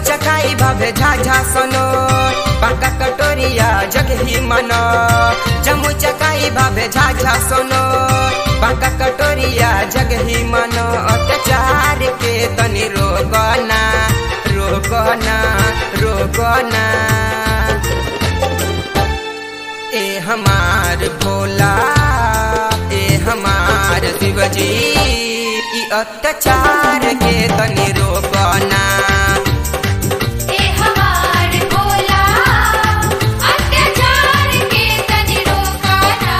चकाई भाभे झाझा सोनो पाका कटोरिया जग ही मनो जमू चकाई भाभे झाझा सोनो पाका कटोरिया जग ही मनो अत्याचार के तनी रोगना रोगना रोगना ए हमार भोला ए हमार शिवजी ई अत्याचार के तनी रोकना ए हमार भोला अत्याचार के तनि रोकाना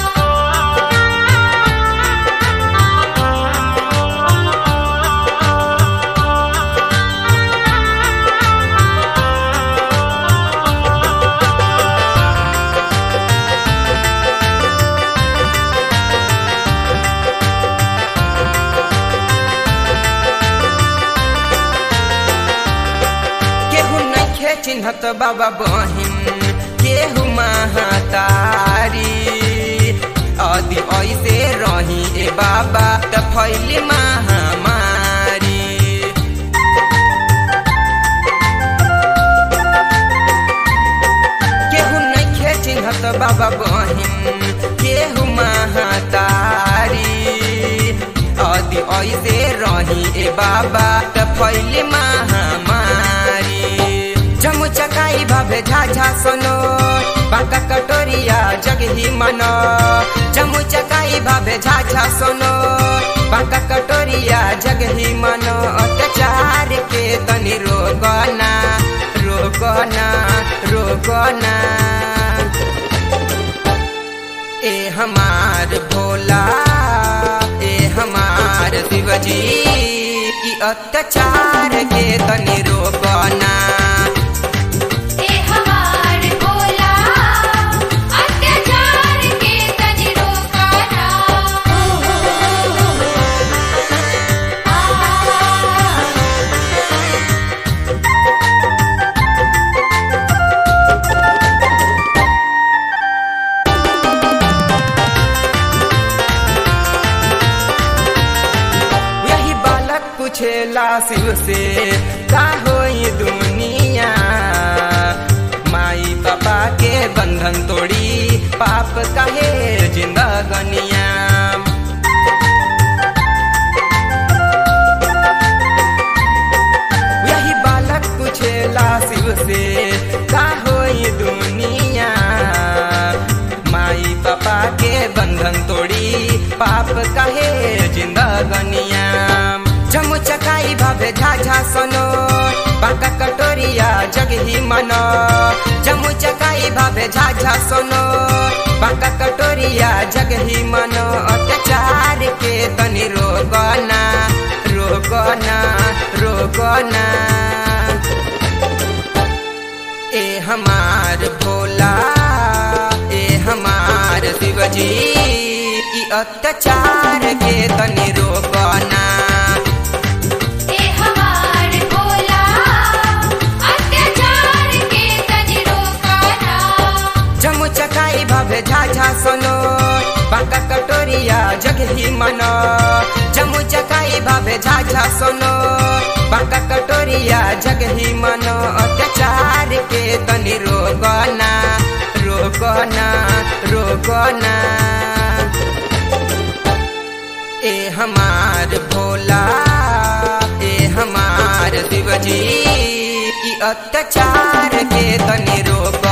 केहू नइखे चिन्हत बाबा बहिन केहू महातारी अदि ऐसे रही ए बाबा त फैली महामारी केहू नइखे चिन्हत बाबा बहिन केहू महातारी अदि ऐसे रही ए बाबा त फैली महामारी जमु चकाई भाभे झाझा सोनो बाका कटोरिया जग ही मनो जमु चकाई भाभे झाझा सोनो बाका कटोरिया जग ही मनो अत्याचार के तनी रोगना रोगना रोगना ए हमार भोला ए हमार शिवजी ई अत्याचार के तनी रोकना ए हमार भोला अत्याचार के तनि रोकाना यही बालक पूछेला शिव से का होई दुनिया माई पापा के बंधन तोड़ी पाप कहे जिंदगनिया यही बालक पूछेला शिव से का होई दुनिया माई पापा के बंधन तोड़ी पाप कहे जिंदगनिया जमु चकाई भाभे झाझा सोनो बाका कटोरिया जग ही मनो जमु चकाई भाभे झाझा सोनो बाका कटोरिया जग ही मनो अत्याचार के तनी रोगना रोगना रोगना ए हमार भोला ए हमार शिवजी ई अत्याचार के तनी रोकना ए हमार भोला अत्याचार के तनि रोकाना जमु चकाई भाभे झाझा सोनो बाका कटोरिया जग ही मनो जमु चकाई भाभे झाझा सोनो बाका कटोरिया जग ही मनो अत्याचार के तनी रोगना रोगना रोगना ए हमार भोला ए हमार शिवजी ई अत्याचार के तनी रोक